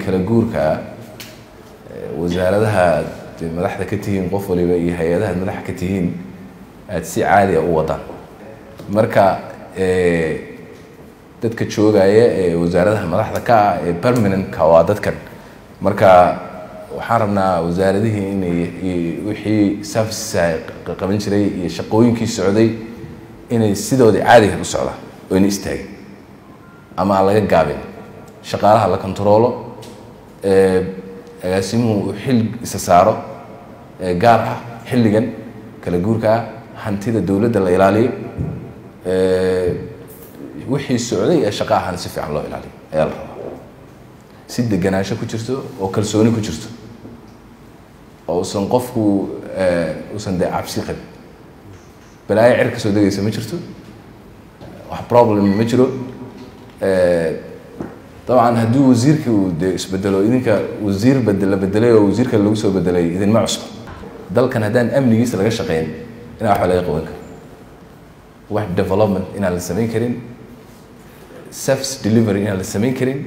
kala guurka wasaaradaha aad madaxda ka tihiin qof waliba iyo hay-adaha ad madaxa ka tihiin aad si caadiya u wadaan marka dadka joogaya ee wasaaradaha madaxda ka ah ee permanentka waa dadkan marka waxaan rabnaa wasaaradihii inay wixii services qaban jiray iyo shaqooyinkii socday inay sidoodii caadiga u socdaan oo ina istaagin ama aan laga gaabin shaqaalaha la kontaroolo agaasimuhu uu xil isa saaro gaar ah xilligan kala guurka ah hantida dowladda la ilaaliyo wixii socday ee shaqa ahaan si fiican loo ilaaliyo ayaa la rabaa si deganaansho ku jirto oo kalsooni ku jirto oo usan qofku usan dee cabsi qabin balaayo cer ka soo degaysa ma jirto wax problem ma jiro dabcan haddii wasiirkii uu dee isbedelo idinka wasiir bedela bedelay oo wasiirka lagu soo bedelay idinma cusbo dalkan haddaan amnigiisa laga shaqeyn inaa waxba laga qaban karin wax development inaan la samayn karin service delivery inaan la samayn karin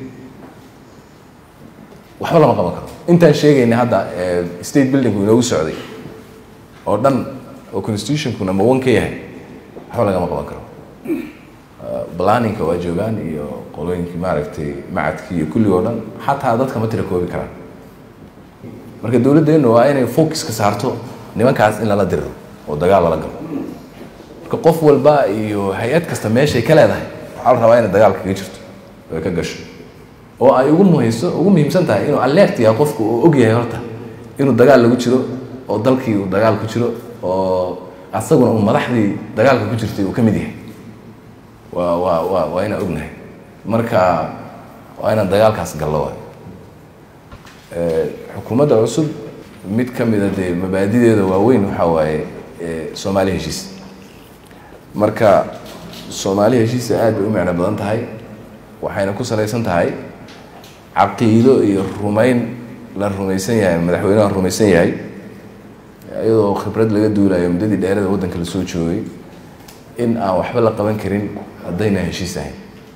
waxba lama qaban karo intaan sheegayna hadda state buildingku inoogu socday oo dhan oo constitutionku number one ka yahay waxba lagama qaban karo planninka waa joogaan iyo qolooyinkii maaragtay macadkii iyo kullig oo dhan xataa dadka ma tira koobi karaan marka dowladdeennu waa inay focuska saarto nimankaas in lala diriro oo dagaal lala galo marka qof walba iyo hay-ad kasta meeshay ka leedahay waxaa la rabaa inay dagaal kaga jirto oo ay ka gasho oo ay ugu muhayso ugu muhiimsan tahay inuu alert yahay qofku oo og yahay horta inuu dagaal lagu jiro oo dalkii uu dagaal ku jiro oo asaguna uu madaxdii dagaalka ku jirtay uu ka mid yahay waa waa waa waa inaan ognahay marka waa inaan dagaalkaas gallo waay xukuumadda cusub mid ka mida dee mabaadideeda waaweyn waxaa waaye soomaali heshiis marka soomaali heshiisa aad bay u micno badan tahay waxayna ku salaysan tahay caqiido iyo rumayn la rumaysan yahay madaxweynaha rumaysan yahay iyadoo khibrad laga duulayo muddadii dheerada waddanka la soo joogay in aan waxba la qaban karin haddayna heshiis ahayn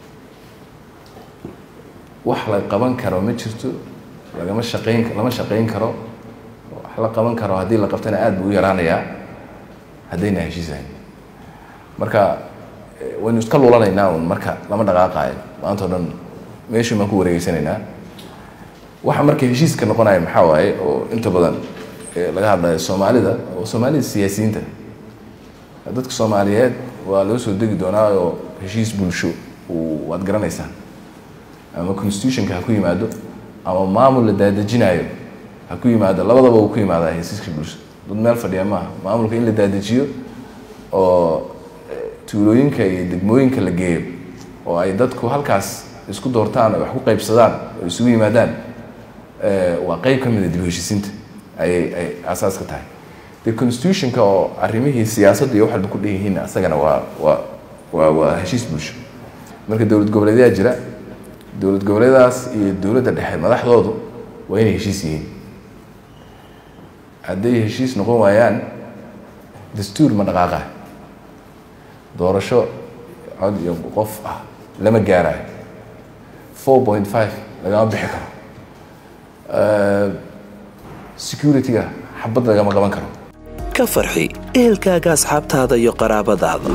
wax la qaban karo ma jirto lagama shaqayn lama shaqayn karo wax la qaban karo haddii la qabtana aad buu u yaraanayaa haddayna heshiis ahayn marka waynu iska lulanaynaa un marka lama dhaqaaqaayo maanta o dhan meeshii baan ku wareegeysanaynaa waxa marka heshiiska noqonaya maxaa waaye oo inta badan laga hadlayo soomaalida oo soomaalida siyaasiyiinta dadka soomaaliyeed waa loo soo degi doonaa oo heshiis bulsho waad garanaysaan ama constitutionka ha ku yimaado ama maamul la daadejinayo ha ku yimaado labadaba uu ku yimaadaa heshiiska bulsho dad meel fadhiya maaha maamulka in la daadejiyo oo tuulooyinka iyo degmooyinka la geeyo oo ay dadku halkaas isku doortaan oo wax ku qaybsadaan oo isugu yimaadaan waa qeyb ka mida dib heshiisiinta ayay ay aasaaska tahay de constitutionka oo arrimihii siyaasadda iyo wax walba ku dhan yihiin asagana waa waa waa waa heshiis bulsho marka dowlad goboleedyaa jira dowlad goboleedaas iyo dowladda dhexe madaxdoodu waa inay heshiis yihiin hadday heshiis noqon waayaan dastuur ma dhaqaaqa doorasho cod iyo qof ah lama gaarayo four point five lagama bixi karo security-ga xabad lagama qaban karo ka farxi ehelkaaga asxaabtaada iyo qaraabadaada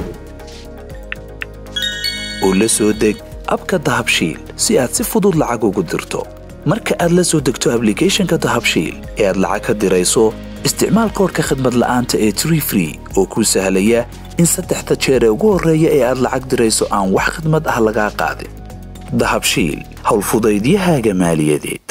oo la soo deg abka dahabshiil si aad si fudud lacag ugu dirto marka aad la soo degto ablicathonka dahabshiil ee aad lacag ka dirayso isticmaal koorka khadmad la'aanta ee tree free oo kuu sahlaya in saddexda jeer ee ugu horreeya ee aad lacag dirayso aan wax khidmad ah lagaa qaadin dahabshiil howlfudaydiyahaaga maaliyadeed